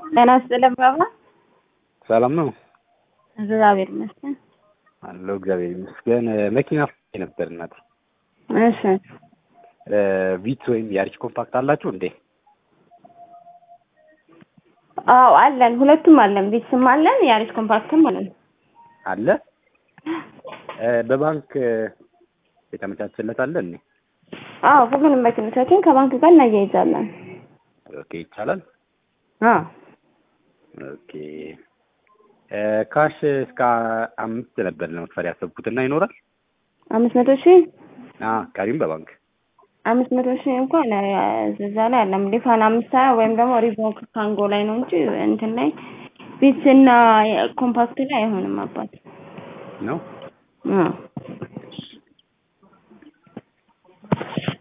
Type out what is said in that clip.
ጤና ይስጥልን ባባ። ሰላም ነው እግዚአብሔር ይመስገን። አለው እግዚአብሔር ይመስገን። መኪና ፈልጌ ነበር እናት። እሺ ቪት ወይም ያሪች ኮምፓክት አላችሁ እንዴ? አዎ አለን፣ ሁለቱም አለን። ቢትስም አለን፣ ያሪስ ኮምፓክትም አለን። አለ በባንክ የተመቻቸለት አለ እንዴ? አዎ ሁሉንም መኪኖቻችን ከባንክ ጋር እናያይዛለን። ኦኬ ይቻላል። አዎ ኦኬ ካሽ እስከ አምስት ነበር ለመክፈል ያሰብኩትና ይኖራል። አምስት መቶ ሺህ አ ቀሪም በባንክ አምስት መቶ ሺህ እንኳን እዛ ላይ አለም ሊፋን አምስት ሀያ ወይም ደግሞ ሪቮክ ካንጎ ላይ ነው እንጂ እንትን ላይ ቢትስ እና ኮምፓክት ላይ አይሆንም አባት ነው። አዎ